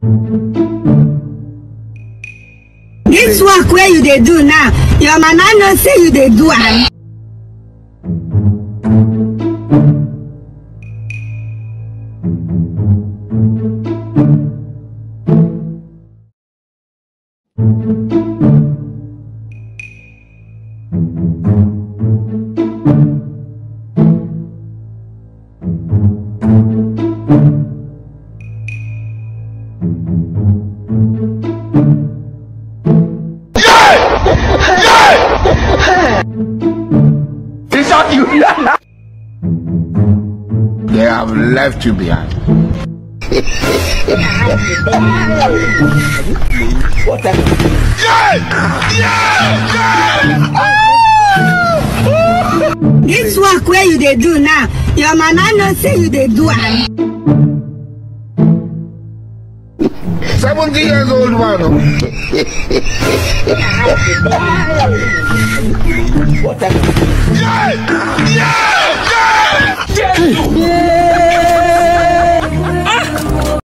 Dis work wey you dey do now, your mama know say you dey do am. He shot you. They have left you behind. Dis work wey you dey do now, your mama know say you dey do am. 70 years old man. oh.